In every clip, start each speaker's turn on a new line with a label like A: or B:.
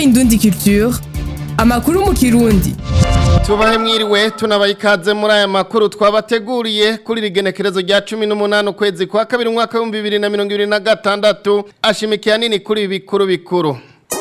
A: Indundi Culture amakuru mu kirundi
B: tubahe mwiriwe tunabaye ikaze muri aya makuru twabateguriye kuri rigenekerezo rya cumi n'umunani ukwezi kwa kabiri umwaka w'ibihumbi bibiri na mirongo ibiri na gatandatu ashimikiye hanini kuri ibi bikuru bikuru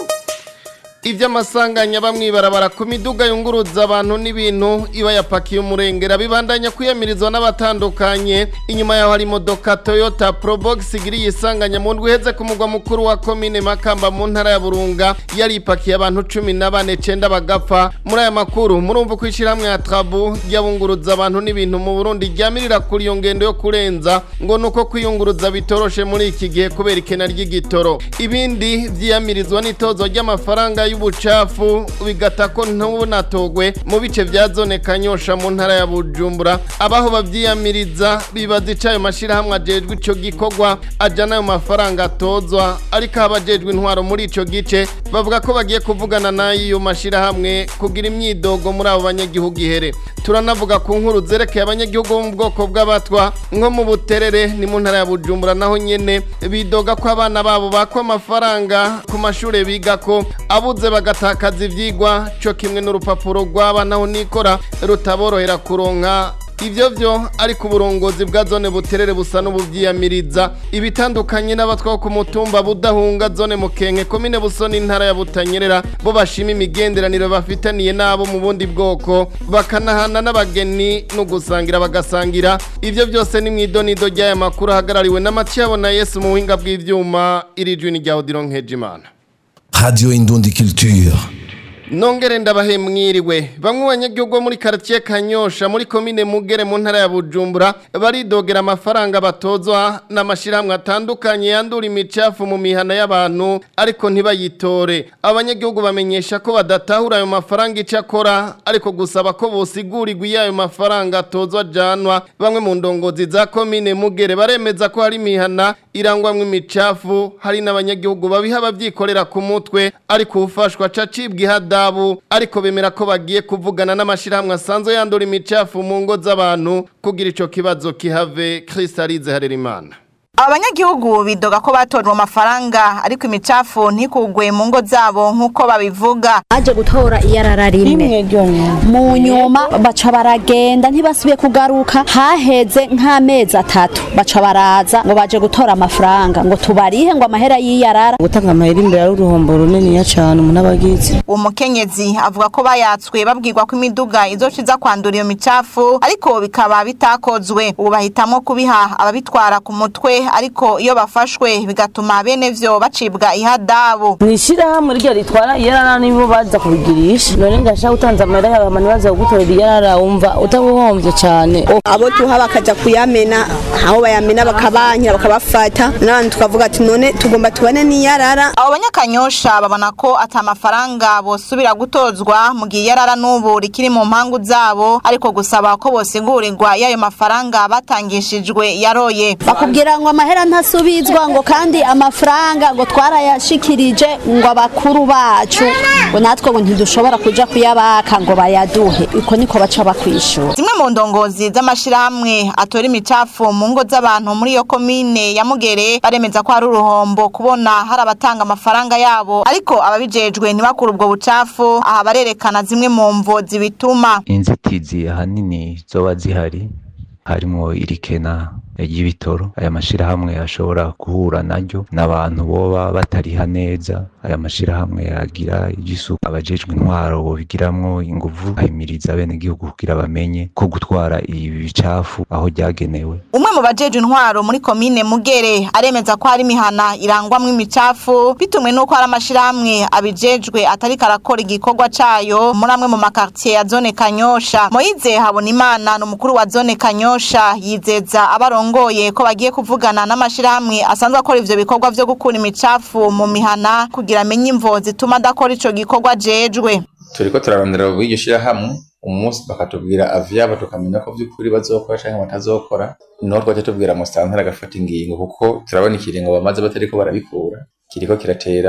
B: iby'amasanganya bamwibarabara ku miduga yunguruza abantu n'ibintu iba yapakiye umurengera bibandanya kwiyamirizwa n'abatandukanye inyuma yaho hari imodoka toyota probox igiriye isanganya mu ndwi iheze ku mugwa mukuru wa komine makamba mu ntara ya burunga yari ipakiye abantu cumi na bane cenda bagapfa muri aya makuru murumva ko ishyirahamwe ya trabu ryabunguruza abantu n'ibintu mu burundi ryamirira kuri iyo ngendo yo kurenza ngo ni uko kwiyunguruza bitoroshe muri iki gihe kubera ikena ry'igitoro ibindi vyiyamirizwa n'itozo ry'amafaranga y'ubucafu bigata ko ntubunatogwe mu bice vya zone kanyosha mu ntara ya bujumbura abaho bavyiyamiriza bibaza ico ayo mashirahamwe ajejwe ico gikorwa ajana ayo mafaranga atozwa ariko abajejwe intwaro muri ico gice bavuga ko bagiye kuvugana n'ayo mashirahamwe kugira imyidogo muri abo banyagihugu ihere turanavuga ku nkuru zerekeye abanyagihugu bo mu bwoko bw'abatwa nko mu buterere ni mu ntara ya bujumbura naho nyene bidoga ko abana babo bakwa amafaranga ku mashure bigako abuze bagatakaza ivyigwa co kimwe n'urupapuro rw'abana aho nikora rutaborohera kuronka ivyo vyo ariko uburongozi bwa zone buterere busa n'ubuvyiyamiriza ibitandukanye n'abatwa ku mutumba budahunga zone mukenke komine busoni intara ya butanyerera bo bashima imigenderanire bafitaniye nabo mu bundi bwoko bakanahana n'abageni no gusangira bagasangira ivyo byose ni mwidonido ry'aya makuru ahagarariwe na Mathiabo na Yesu mu buhinga bw'ivyuma iri jwi ni rya Odilon Nkejimana
C: Radio Indundi Culture.
B: Nongere ndabahe mwiriwe bamwe banyagihugu muri quartier Kanyosha muri commune Mugere mu ntara ya Bujumbura baridogera amafaranga batozwa n'amashirahamwe atandukanye yandura imicafu mu mihana y'abantu ariko ntibayitore abanyagihugu bamenyesha ko badatahura ayo mafaranga icakora ariko gusaba ko bosigurirwa yayo mafaranga atozwa janwa bamwe mu ndongozi za commune Mugere baremeza ko hari imihana irangwamwe imicafu hari n'abanyagihugu babiha abavyikorera ku mutwe ariko ufashwa cacibwa ihada adabu ariko bemera ko bagiye kuvugana n'amashirahamwe asanzwe yandura imicafu mu ngo z'abantu kugira ico kibazo kihave Kristalize Harerimana
D: abanyagihugu bidoga ko batorwa amafaranga ariko imicafu ntikugwe mu ngo zabo nk'uko babivuga
E: aje gutora iyarara rimwe mu nyuma baca baragenda ntibasubiye kugaruka haheze nk'amezi atatu baca baraza ngo baje gutora amafaranga ngo tubarihe ngo amahera y'iyarara
F: gutanga amahera imbere ari uruhombo runiniya cyane umuntu aba agize
D: uwo mukenyezi avuga ko bayatswe babwirwa ko imiduga izociza kwandura iyo micafu ariko bikaba bitakozwe ubu bahitamwo kubiha ababitwara ku mutwe ariko iyo bafashwe bigatuma bene vyo bacibwa ihadabu
F: mwishirahamwe ryo ritwara iyarara nibo baza kubigirisha none ngashaka utanze amahera yawe abantu baza kugutorera iyarara wumva utabuhombye cyane
G: abo tuha bakaja kuyamena aho bayamena bakabankira bakabafata n'abandi tukavuga ati none tugomba tubane n'iyarara
D: abo banyakanyosha babona ko ata amafaranga bosubira gutozwa mu gihe iyarara n'ubu rikiri mu mpangu zabo ariko gusaba ko bosigurirwa y'ayo mafaranga batangishijwe yaroye
E: bakubwira ngo amahera ntasubizwa ngo kandi amafaranga ngo twarayashikirije ngo abakuru bacu ngo natwe ngo ntidushobora kuja kuyabaka ngo bayaduhe uko niko baca bakwishura
D: zimwe mu ndongozi z'amashirahamwe atora imicafu mu ngo z'abantu muri iyo komine ya mugere baremeza ko hari uruhombo kubona hari abatanga amafaranga yabo ariko ababijejwe ntibakure ubwo bucafu aha barerekana zimwe mu mvo zibituma
H: inzitizi ahanini zoba zihari harimo irikena ry'ibitoro aya mashirahamwe ashobora guhura naryo n'abantu boba batariha neza aya mashirahamwe agira iby'isuku abajejwe intwaro bobigiramwo inguvu ahimiriza bene igihugu kugira bamenye ko gutwara ibi bicafu aho ryagenewe
D: umwe mu bajeje intwaro muri komine mugere aremeza ko hari imihana irangwamwo imicafu bitumwe n'uko hari amashirahamwe abijejwe atari karakora igikorwa cayo muri amwe mu makartier ya zone kanyosha moyize habona imana ni umukuru wa zone kanyosha yizeza abarongoye ko bagiye kuvugana n'amashirahamwe asanzwe akora ivyo bikorwa vyo gukura imicafu mu mihana kugira amenye imvo zituma adakora ico gikorwa ajejwe
I: turiko turarondera bw'iryo shirahamwe umunsi bakatubwira avyabo tukamenya ko vy'ukuri bazokora canke batazokora niho twaca tubwira musitanteri agafata ingingo kuko turabona ikiringo bamaze batariko barabikura kiriko kiratera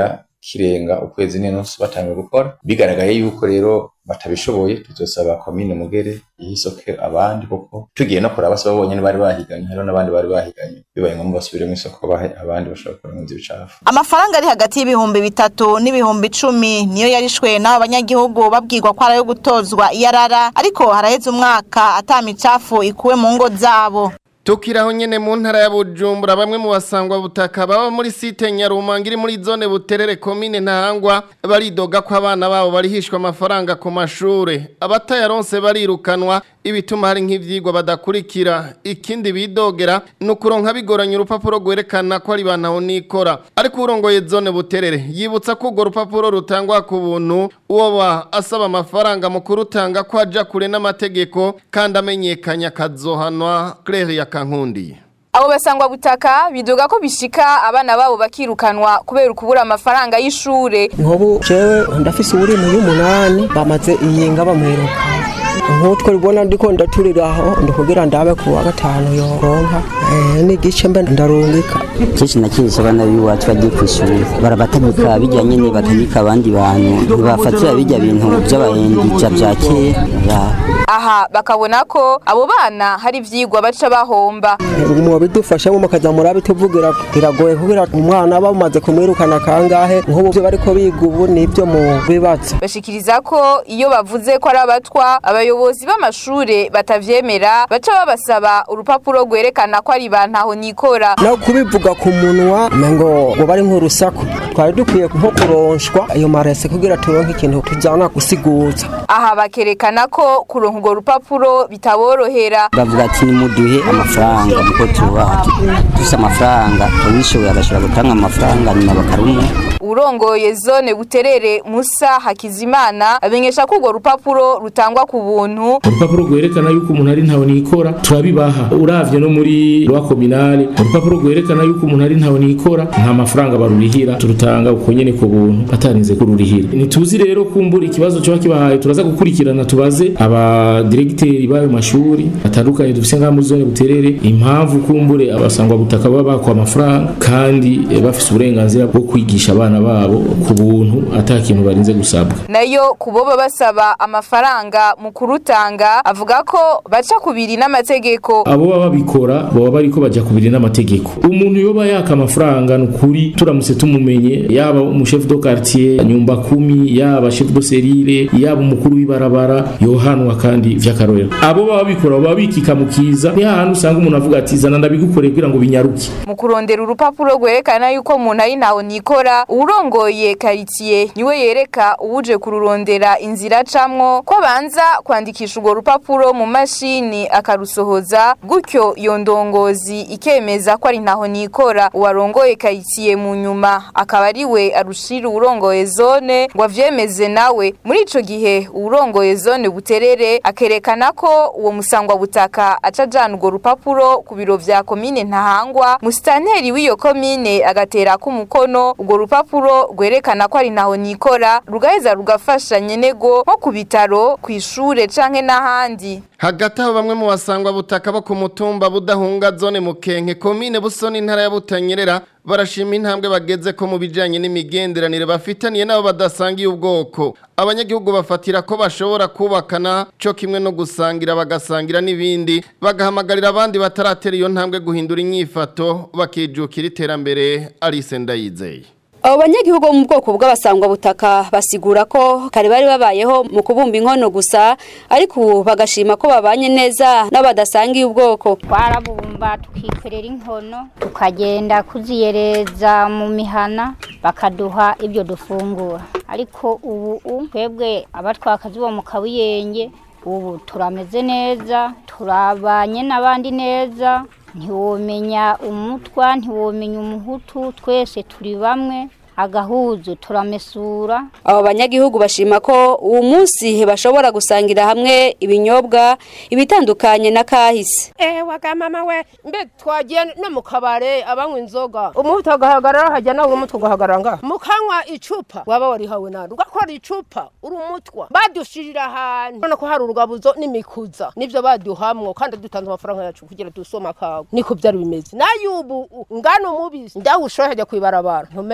I: kirenga ukwezi n'inusu batangiye gukora bigaragaye yuko rero batabishoboye tuzosaba komine mugere ihisoke abandi kuko tugiye no kuraba se babonye bari bahiganye hariho n'abandi bari bahiganye bibaye ngombwa basubire mu isoko bahe abandi bashobora gukora mu bicafu
D: amafaranga ari hagati y'ibihumbi bitatu n'ibihumbi icumi niyo yarishwe n'abo banyagihugu babwirwa ko ari ayo gutozwa iyarara ariko haraheze umwaka ata micafu ikuwe mu ngo zabo
B: Tukiraho nyene mu ntara ya Bujumbura bamwe mu basangwa butaka baba muri site Nyarumanga iri muri zone Buterere commune Ntahangwa baridoga ko abana babo barihishwa amafaranga ku mashure abatayaronse barirukanwa ibituma hari nk'ivyigwa badakurikira ikindi bidogera nukuronka bigoranye urupapuro gwerekana ko ari bantaho nikora ariko urongoye zone Buterere yibutsa ko urwo rupapuro rutangwa ku buntu uwo ba asaba amafaranga mu kurutanga ko aja kure n'amategeko kandi amenyekanya kazohanwa Claire ya kankundi
J: abo basangwa butaka bidoga ko bishika abana babo bakirukanwa kubera ukubura amafaranga y'ishure
K: nkobu jewe ndafise uburimo y'umunani bamaze iyinga bamwiruka nk'utwo ribona ndiko ndaturira aho ndikugira ndabe ku wa gatanu yoronka n'igice mbe ndarungika
L: kenshi na kenshi abana b'iwacu bagiye ku ishuri barabatamika bijya nyine batamika abandi bantu ntibafatira bijya bintu by'abahendija bya kera
J: aha bakabona ko abo bana hari ivyigwa baca bahomba
K: mu bidufashamo mukaza murabe tuvugira biragoye kugira umwana bamaze kumwirukana kangahe nk'ubu byo bariko biga ubu nibyo mu bibazo
J: bashikiriza ko iyo bavuze ko ari abatwa abayobozi b'amashure batavyemera baca babasaba urupapuro rwerekana ko ari bantaho nikora
K: no kubivuga ku munwa ngo ngo bari nk'urusaku twari dukwiye nko kuronshwa ayo marese kugira turonke ikintu tujyana gusiguza
J: aha bakerekana ko kuronka urwo rupapuro bitaborohera
L: bavuga ati nimuduhe amafaranga kuko tuba dufise amafaranga uwishoboye agashobora gutanga amafaranga nyuma bakarumuha
J: urongoye zone buterere musa hakizimana amenyesha ko urwo rupapuro rutangwa ku buntu
M: urupapuro rwerekana yuko umuntu ari ntawe nikora turabibaha uravye no muri rwa kominale urupapuro rwerekana yuko umuntu ari ntawe nikora nta mafaranga barurihira turutanga uko nyene ku buntu atarinze kururihira ntituzi rero kumbura ikibazo coba kibahaye turaza gukurikirana tubaze abadiregiteri b'ayo mashuri atandukanye dufise ngaha muri zone buterere impamvu kumbure abasangwa butaka baba bakwa amafaranga kandi eh, bafise uburenganzira bwo kwigisha abana babo ku buntu ata kintu barinze gusabwa
J: nayo kuboba basaba amafaranga mu kurutanga avuga ko baca kubiri n'amategeko
M: abo baba babikora baba bariko baja kubiri n'amategeko umuntu yoba yaka amafaranga nukuri turamutse tumumenye yaba umushefu do quartier nyumba kumi yaba chef de serire yaba umukuru w'ibarabara yohanwa kandi vy'akarorero abo baba babikora baba bikika mu kiza ni hahandi usanga umuntu avuga ati zana ndabigukoreye kugira ngo binyaruke
J: mu kurondera urupapuro rwerekana yuko umuntu ari ntaho nikora urongoye karitsiye niwe yereka uwuje kururondera inzira acamwo ko abanza kwandikisha urwo rupapuro mu mashini akarusohoza gutyo iyo ndongozi ikemeza ko ari ntaho nikora uwarongoye karitsiye mu nyuma akaba ari we arushira uwurongoye zone ngo avyemeze nawe muri ico gihe uwurongoye zone buterere akerekana ko uwo musangwa butaka aca ajana urwo rupapuro ku biro vya komine ntahangwa musitanteri w'iyo komine agatera ko umukono urwo rupapuro rwerekana ko ari ntaho nikora rugaheza rugafasha nyenego nko ku bitaro ku ishure canke n'ahandi
B: hagati aho bamwe mu basangwa butaka bo ku mutumba budahunga zone mukenke komine busoni intara ya butanyerera barashima intambwe bageze ko mu bijanye n'imigenderanire bafitaniye nabo badasangiye ubwoko abanyagihugu bafatira ko bashobora kubakana cyo kimwe no gusangira bagasangira n'ibindi bagahamagarira abandi bataratera iyo ntambwe guhindura inyifato bakijukira iterambere Alice Ndayizeye
N: abo banyagihugu bo mu bwoko bw'abasangwa butaka basigura ko kare bari babayeho mu kubumba inkono gusa ariko ubu bagashima ko babanye neza n'abadasangiye ubwoko
O: twarabumba tukikorera inkono tukagenda kuziyereza mu mihana bakaduha ibyo dufungura ariko ubu twebwe abatwakazi bo mu kabuyenge ubu turameze neza turabanye n'abandi neza ntiwomenya umutwa ntiwomenya umuhutu twese turi bamwe agahuzu turamesura
N: abo banyagihugu bashima ko uwo munsi bashobora gusangira hamwe ibinyobwa ibitandukanye na kahise
P: eh waga mama we mbe twagiye no mu kabare abanywa inzoga umuhutu agahagarara hajya nawe umutwe ugahagarara ngaha mukanywa icupa waba warihawe nande ugakora icupa uri umutwa badushirira ahantu urabona ko hari urugabuzo n'imikuza nibyo baduhamwo kandi dutanze amafaranga yacu kugira dusome akawe niko byari bimeze nayo ubu ngano umubisi ndaho ushobora hajya kwibarabara ntumenye ubunywero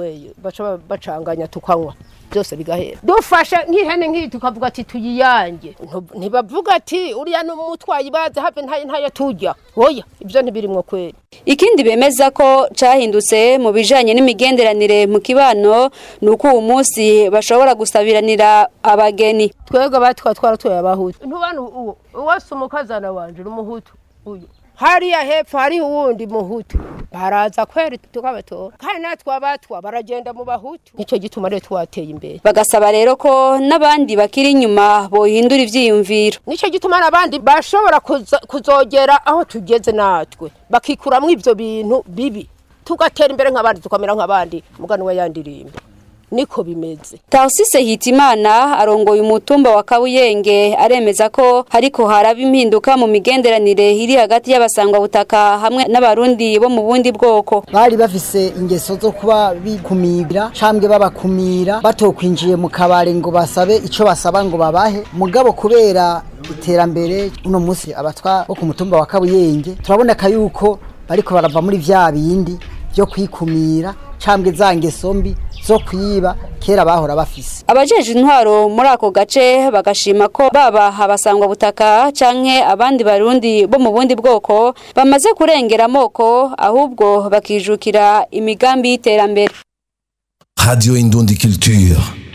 P: tunzeye baca ba- bacanganya tukanywa byose bigahera dufashe nk'ihene nk'iyi tukavuga ati tuyiyange Ntu- ntibavuga ati uriya ni umutwayi bazi habe ntayo ntayo tujya oya ibyo ntibirimwo kweri
N: Ikindi bemeza ko cahindutse mu bijanye n'imigenderanire mu kibano nuko uwo munsi bashobora gusabiranira abageni.
P: twebwe batwa twaratoye abahutu ntubana uwo uwase umukazana wanje n'umuhutu uyu hariya hepfo hariho uwundi muhutu baraza kweri tukabatora kandi natwe abatwa baragenda mu bahutu nicyo gituma rero twateye imbere
N: Bagasaba rero ko n'abandi bakiri inyuma bohindura ivyiyumviro.
P: nicyo gituma n'abandi bashobora kuza- kuzogera aho tugeze natwe bakikuramwo ivyo bintu bibi tugatera imbere nk'abandi tukamera nk'abandi mugani we yandirimba niko bimeze
N: Tarsise Hitimana arongoye umutumba wa Kabuyenge aremeza ko hariko haraba impinduka mu migenderanire iri hagati y'abasangwa butaka hamwe n'abarundi bo mu bundi bwoko.
Q: bari bafise ingeso zo kuba bikumira cambwe babakumira batokwinjiye mu kabare ngo basabe ico basaba ngo babahe mugabo kubera iterambere uno munsi abatwa bo ku mutumba wa Kabuyenge turaboneka yuko bariko barava muri vya bindi vyo kwikumira cambwe za ngeso mbi zo kwiba kera bahora bafise
N: Abajeje intwaro muri ako gace bagashima ko baba abasangwa butaka canke abandi barundi bo mu bundi bwoko bamaze kurengera amoko ahubwo bakijukira imigambi y'iterambere.
C: Radio Indundi Culture.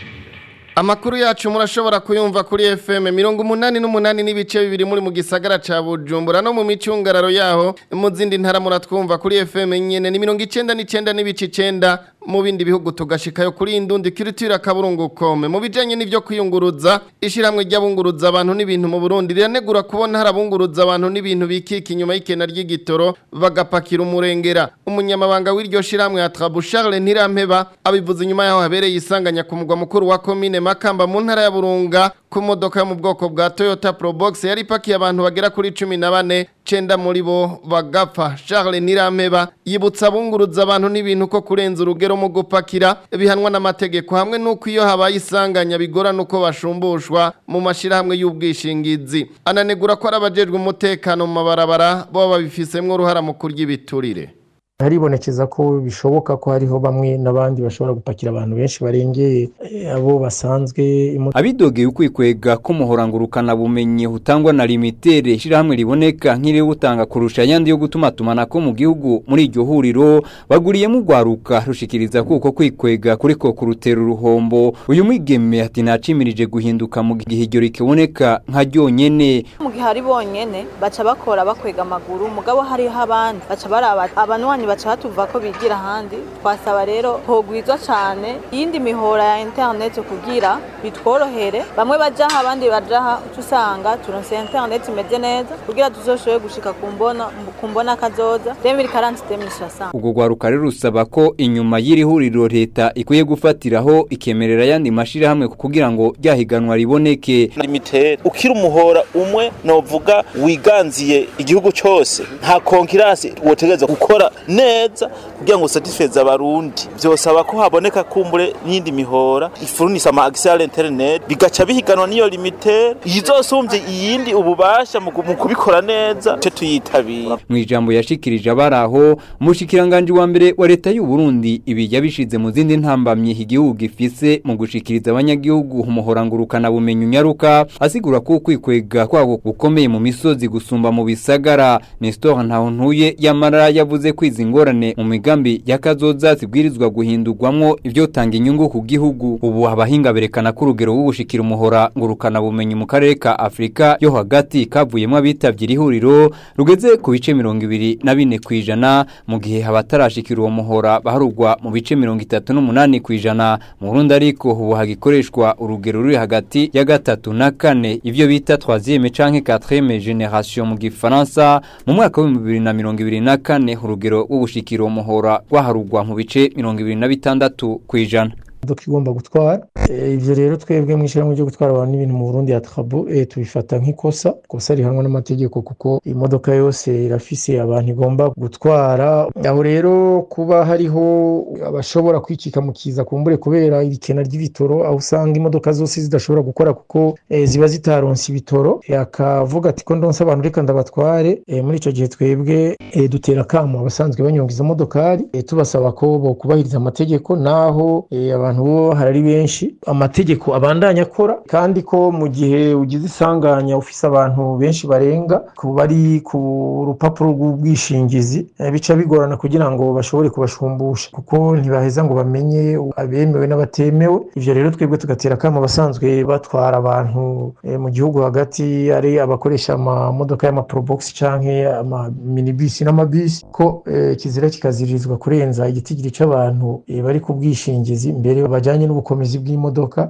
B: Amakuru yacu murashobora kuyumva kuri FM mirongo umunani n'umunani n'ibice bibiri muri mu gisagara ca Bujumbura no mu micungararo yaho mu zindi ntara muratwumva kuri FM nyene ni mirongo icenda n'icenda n'ibice icenda mu bindi bihugu tugashikayo kuri indundi culture kaburungu kome mu bijanye n'ivyo kwiyunguruza ishiramwe ry'abunguruza abantu n'ibintu mu Burundi riranegura kubona harabunguruza abantu n'ibintu bikika inyuma y'ikena ry'igitoro bagapakira umurengera umunyamabanga w'iryo shiramwe ya Trabu Charles Ntirampeba abivuze inyuma yaho habereye isanganya ku mugwa mukuru wa commune Makamba mu ntara ya Burunga ku modoka yo mu bwoko bwa Toyota Probox yari ipakiye abantu bagera kuri 14 cenda muri bo bagapfa Charles Nirampeba yibutsa abunguruza abantu n'ibintu ko kurenza urugero mu gupakira bihanwa n'amategeko hamwe nuko iyo habaye isanganya bigorana uko bashumbushwa mu mashirahamwe y'ubwishingizi ananegura ko arabajejwe umutekano mu mabarabara bo babifisemwo uruhara mu kurya ibiturire
R: haribonekeza ko bishoboka ko hariho bamwe n'abandi bashobora gupakira abantu benshi barengeye eh, abo basanzwe imodoka
S: abidogeye ukwikwega ko umuhorangurukana bumenyi hutangwa na limitere ishirahamwe riboneka nk'iri gutanga kurusha ayandi yo gutuma tumanako mu gihugu muri iryo huriro baguriyemo urwaruka rushikiriza kuko kwikwega kuriko kurutera uruhombo uyu mwigeme ati nacimirije guhinduka mu gihe iryo rikiboneka nka ryonyene
D: mu gihe ari bonyene baca bakora bakwega amaguru mugabo hariho abandi baca baraba abanwanyi baca batuva ko bigira ahandi twasaba rero hogwizwa cane iyindi mihora ya internet kugira bitworohere bamwe bajaha abandi bajaha uca usanga turonse internet imeze neza kugira tuzoshobore gushika ku mbona ku mbona kazoza 2040 2060
S: ubwo rwaruka rero rusaba ko inyuma y'iri huriro leta ikwiye gufatiraho ikemerera ayandi mashirahamwe kugira ngo ryahiganwa riboneke
T: limitere ukiri umuhora umwe novuga wiganziye igihugu cyose nta konkirasi wotegereza gukora neza kugira ngo satisfeze abarundi byosaba ko haboneka kumbure n'indi mihora ifurunisa ama access internet bigaca bihiganwa n'iyo limitere yizosumbye iyindi ububasha mu mu kubikora neza cyo tuyitabira
S: mu ijambo yashikirije abari aho umushikiranganje wa mbere wa leta y'u Burundi ibi yabishize mu zindi ntambamye igihugu gifise mu gushikiriza abanyagihugu umuhorangurukana bumenyi unyaruka asigura ko kwikwega kwago gukomeye mu misozi gusumba mu bisagara Nestor Ntahontuye yamara yavuze ko izi ngorane mu migambi y'akazoza zibwirizwa guhindurwamwo ivyo tanga inyungu ku gihugu ubu abahinga berekana ko urugero rwo gushikira umuhora ngurukana bumenyi mu karere ka Afrika yo hagati kavuyemo abitavye iri huriro rugeze ku bice mirongo ibiri na bine kw'ijana mu gihe abatarashikira uwo muhora baharugwa mu bice mirongo itatu n'umunani kw'ijana mu Burundi ariko ubu hagikoreshwa urugero ruri hagati ya gatatu na kane ivyo bita troisième canke quatrième génération mu gifaransa mu mwaka wa bibiri na mirongo ibiri na kane urugero rwo gushikira uwo muhora rwaharugwa mu bice mirongo ibiri na bitandatu kw'ijana
R: imodoka igomba gutwara Eh, ivyo rero twebwe mw'ishyirahamwe ryo gutwara abantu n'ibintu mu Burundi ya Trabo eh, tubifata nk'ikosa ikosa rihanwa n'amategeko kuko imodoka yose irafise abantu igomba gutwara aho rero kuba hariho abashobora kwicika mu kiza kumbure kubera irikena ry'ibitoro aho usanga imodoka zose zidashobora gukora kuko eh, ziba zitaronse ibitoro Eh, akavuga ati ko ndonse abantu reka ndabatware Eh, muri ico gihe twebwe eh, dutera akamo abasanzwe banyonga izo modokari eh, tubasaba ko bokubahiriza amategeko naho eh, abantu bo harari benshi amategeko abandanya akora kandi ko mu gihe ugize isanganya ufise abantu benshi barenga ku bari ku rupapuro rw'ubwishingizi eh, bica bigorana kugira ngo bashobore kubashumbusha kuko ntibaheza ngo bamenye abemewe n'abatemewe ivyo rero twebwe tugatera akamo abasanzwe batwara abantu eh, mu gihugu hagati ari abakoresha amamodoka y'amaprobox canke amaminibisi n'amabisi ko eh, kizira kikaziririzwa kurenza igitigiri c'abantu eh, bari ku bwishingizi mbere bajanye n'ubukomezi bw'imodoka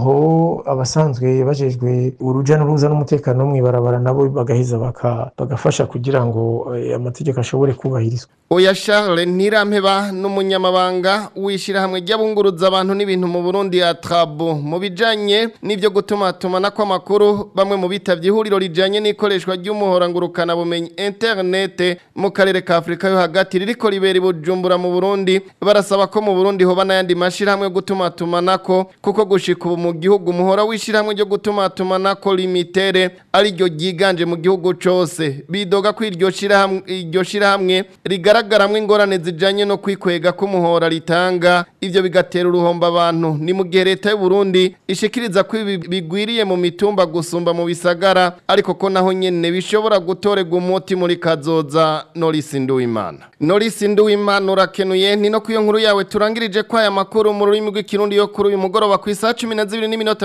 R: aho abasanzwe bajejwe uruja n'uruza n'umutekano wo mw'ibarabara nabo bagaheza baka- bagafasha kugira ngo eh, amategeko ashobore kubahirizwa
B: Oya Charles Ntirampeba n'umunyamabanga w'ishyirahamwe ry'abunguruza abantu n'ibintu mu Burundi ya Trabo mu bijanye n'ivyo gutumatumana kw'amakuru bamwe mu bitavye ihuriro rijanye n'ikoreshwa ry'umuhora ngurukana bumenyi internet mu karere ka Afrika yo hagati ririko ribera i Bujumbura mu Burundi barasaba ko mu Burundi hoba n'ayandi mashirahamwe yo gutumatumanako kuko gushika ubu mu gihugu umuhora w'ishyirahamwe ryo gutumatumanako limitere ari ryo ryiganje mu gihugu cose bidoga ko iryo shirahamwe iryo shirahamwe rigaragaramwo ingorane zijanye no kwikwega k'umuhora ritanga ivyo bigatera uruhombo abantu ni mu gihe leta y'u Burundi ishikiriza ko ibi bigwiriye mu mitumba gusumba mu bisagara ariko ko naho nyene bishobora gutorerwa umuti muri kazoza Norris Nduwimana Norris Nduwimana urakenuye ni no kuyo nkuru yawe turangirije kwa aya makuru mu rurimi rw'ikirundi yo kuri uyu mugoroba ku isaha 12 n'iminota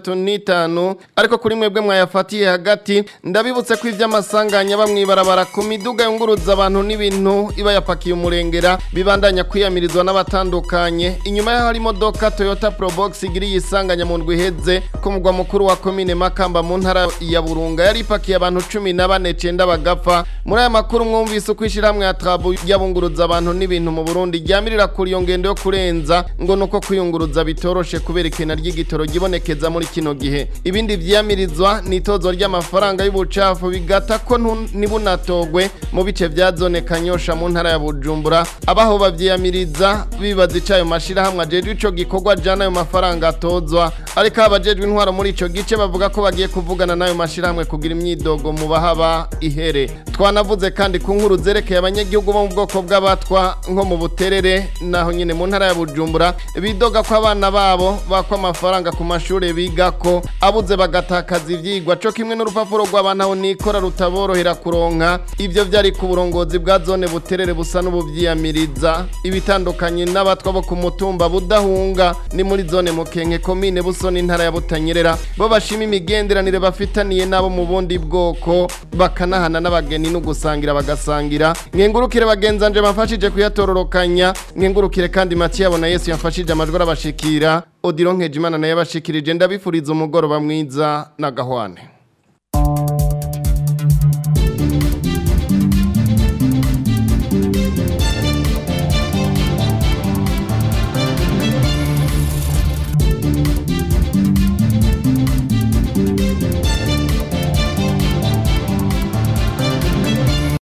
B: 35 ariko kuri mwebwe mwayafatiye hagati ndabibutse ko ivy'amasanganya bamwibarabara ku miduga yunguruza abantu n'ibintu iba yapakiye umurengera bibandanya kwiyamirizwa n'abatandukanye inyuma yaho hari imodoka Toyota Probox igiriye isanganya mu ndwi iheze ku mugwa mukuru wa komine Makamba mu ntara ya Burunga yari ipakiye abantu 14 cenda bagapfa muri aya makuru mwumvise uko ishyirahamwe ya Trabu yabunguruza abantu n'ibintu mu Burundi ryamirira kuri iyo ngendo yo kurenza ngo nuko kwiyunguruza bitoroshe kubera ikena ry'igitoro gibonekeza muri kino gihe ibindi vyamirizwa ni itozo ry'amafaranga y'ubucafu bigata ko ntu- ntibunatogwe mu bice vya zone Kanyosha mu ntara ya Bujumbura abaho bavyiyamiriza bibaza icayo mashirahamwe ajejwe ico gikorwa jana ayo mafaranga atozwa ariko abajejwe intwaro muri ico gice bavuga ko bagiye kuvugana n'ayo mashirahamwe kugira imyidogo mu bahaba ihere twanavuze kandi ku nkuru zerekeye abanyagihugu bo mu bwoko bw'abatwa nko mu buterere naho nyine mu ntara ya Bujumbura bidoga ko abana babo bakwa amafaranga ku mashuri bigako abuze bagatakaza ivyigwa co kimwe n'urupapuro rw'abana aho nikora rutaborohera kuronka ivyo vyari ku burongozi bwa zone buterere busa n'ubuvyiyamiriza ibitandukanye n'abatwa bo ku mutumba budahunga ni muri zone mukenke komine busoni intara ya butanyerera bo bashima imigenderanire bafitaniye nabo mu bundi bwoko bakanahana n'abageni no gusangira bagasangira mwengurukire bagenzanje bafashije kuyatororokanya mwengurukire kandi Mathieu abona Yesu yafashije amajwi arabashikira Odiron Nkejimana naye yabashikirije ndabifuriza umugoroba mwiza na gahwane